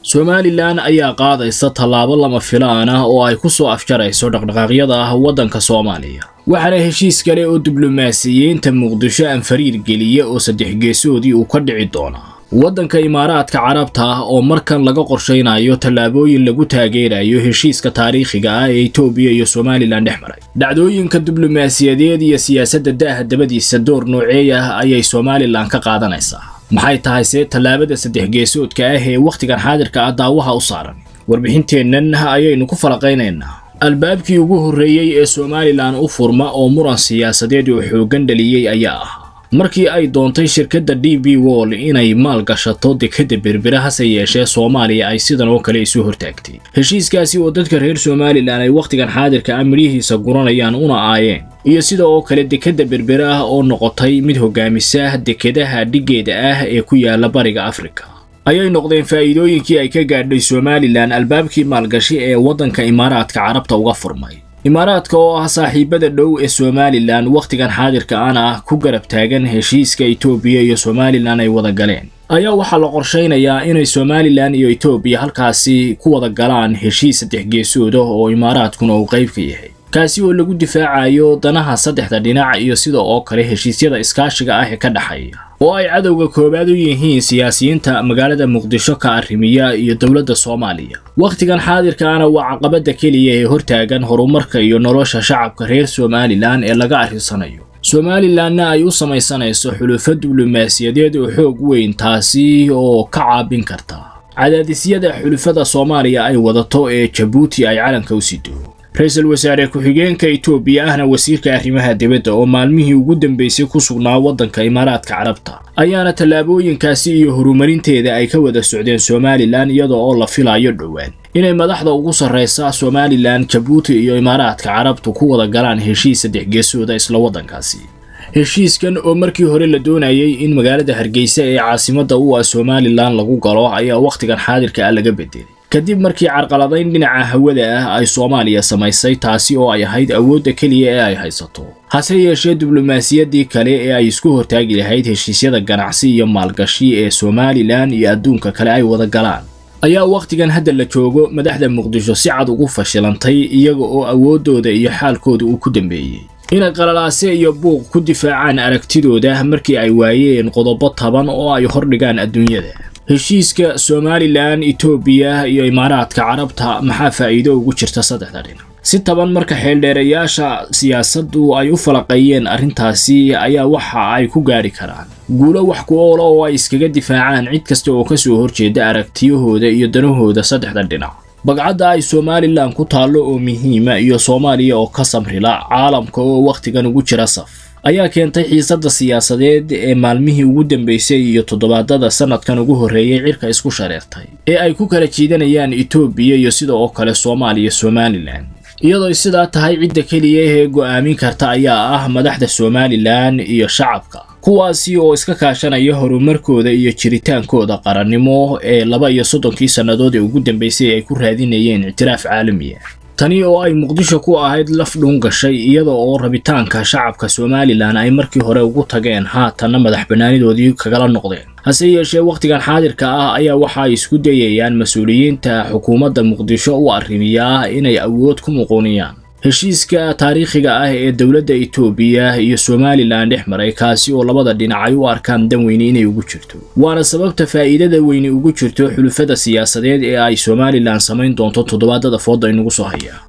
somalilan ayaa qaadaysa tallaabo lama filaan ah oo ay ku soo afjarayso dhaqdhaqaaqyada ah waddanka soomaaliya waxaana heshiis kale oo diblomaasiyiinta muqdisho aan fariir geliya oo saddex geesoodii uu ka dhici doonaa waddanka imaaraadka carabta ah oo markan laga qorshaynayo tallaabooyin lagu taageerayo heshiiska taariikhiga ah ee etoobiya iyo somalilan dhex maray dhacdooyinka diblomaasiyadeed iyo siyaasadda daaha dabadiisa door nooceey ah ayay somalilan ka qaadanaysaa maxay tahay see tallaabada saddex geesoodka ah ee wakhtigan xaadirka ah daawaha u saaran warbixinteennan ayaynu ku falaqaynaynaa albaabkii ugu horreeyey ee somalilan u furma oo muran siyaasadeed oo xooggan dhaliyey ayaa ah markii ay doontay shirkadda d b wall inay maal gashato dekadda berbera hase yeeshee soomaaliya ay sidan oo kale isu hortaagtay heshiiskaasi oo dadka reer somalilan ay wakhtigan xaadirka ah midhihiisa guranayaan una aayeen iyo sida oo kale dekadda berbera ah oo noqotay mid hogaamisa dekadaha dhiggeeda ah ee ku yaala bariga afrika ayay noqdeen faa'iidooyinkii ay ka gaadhay somalilan albaabkii maalgashi ee waddanka imaaraadka carabta uga furmay imaaraadka oo ah saaxiibada dhow ee somalilan wakhtigan xaadirka ana ah ku garab taagan heshiiska etoobiya iyo somalilan ay wada galeen ayaa waxaa la qorshaynayaa inay somalilan iyo etoobiya halkaasi ku wada galaan heshiis saddex geesooda oo imaaraadkuna uu qayb ka yahay kaasi oo lagu difaacayo danaha saddexda dhinac iyo sida oo kale heshiisyada iskaashiga ah ee ka dhexeeya oo ay cadowga koowaad u yihiin siyaasiyiinta magaalada muqdisho ka arrimiya iyo dowladda soomaaliya wakhtigan xaadirkaana waa caqabadda keliya ee hortaagan horumarka iyo nolosha shacabka reer somalilan ee laga arrinsanayo somalilanna ay u samaysanayso xulufo diblomaasiyadeed oo xoog weyn taasi oo ka caabin karta cadaadisyada xulufada soomaaliya ay wadato ee jabuuti ay calanka u sido ra-iisul wasaare ku-xigeenka etoobiya ahna wasiirka arrimaha dibadda oo maalmihii ugu dambeysay ku sugnaa waddanka imaaraadka carabta ayaana tallaabooyinkaasi iyo horumarinteeda ay ka wada socdeen somalilan iyada oo la filayo dhowaan inay madaxda ugu sarraysa somalilan jabuuti iyo imaaraadka carabtu ku wada galaan heshiis saddex geesooda isla waddankaasi heshiiskan oo markii hore la doonayay in magaalada hargeysa ee caasimadda u ah somalilan lagu galo ayaa wakhtigan xaadirka ah laga bedelay kadib markii carqaladayn dhinaca hawada ah ay soomaaliya samaysay taasi oo ay ahayd awoodda keliya ee ay haysato hase yeeshee diblomaasiyaddii kale ee ay isku hortaagi lahayd heshiisyada ganacsi iyo maalgashi ee somalilan iyo adduunka kale ay wada galaan ayaa wakhtigan hadda la joogo madaxda muqdisho si cad ugu fashilantay iyaga oo awooddooda iyo xaalkooda uu ku dambeeyey inay qalalaase iyo buuq ku difaacaan aragtidooda markii ay waayeen qodobo taban oo ay hordhigaan adduunyada heshiiska somalilan etoobiya iyo imaaraadka carabta maxaa faa'iido ugu jirta saddexda dhinac si taban marka xeeldheerayaasha siyaasaddu ay u falaqeeyeen arrintaasi ayaa waxa ay ku gaadhi karaan guulo wax ku oola oo ay iskaga difaacaan cid kasta oo ka soo horjeeda aragtiyahooda iyo danahooda saddexda dhinac bagcadda ay somalilan ku taallo oo muhiima iyo soomaaliya oo ka samrila caalamka oo wakhtigan ugu jira saf ayaa keentay xiisadda siyaasadeed ee maalmihii ugu dambeysay iyo toddobaadada sanadkan ugu horreeyey cirka isku shareertay ee ay ku kala jiidanayaan etoobiya iyo sida oo kale soomaaliya somalilan iyadoo sidaa tahay cidda keliya ee go'aamin karta ayaa ah madaxda somalilan iyo shacabka kuwaasi oo iska kaashanaya horumarkooda iyo jiritaankooda qarannimo ee laba iyo soddonkii sannadood ee ugu dambeysay ay ku raadinayeen ictiraaf caalamiya tani oo ay muqdisho ku ahayd laf dhuun gashay iyada oo rabitaanka shacabka somalilan ay markii hore ugu tageen haatanna madax bannaanidoodii kagala noqdeen hase yeeshee wakhtigan xaadirka ah ayaa waxa ay isku dayayaan mas-uuliyiinta xukuumadda muqdisho u arrimiya inay awood ku muquuniyaan heshiiska taariikhiga ah ee dowladda etoobiya iyo somalilan dhex maray kaasi oo labada dhinac ay u arkaan dan weyne inay ugu jirto waana sababta faa'iidada weyne ugu jirto xulufada siyaasadeed ee ay somalilan samayn doonto toddobaadada fooda inugu soo haya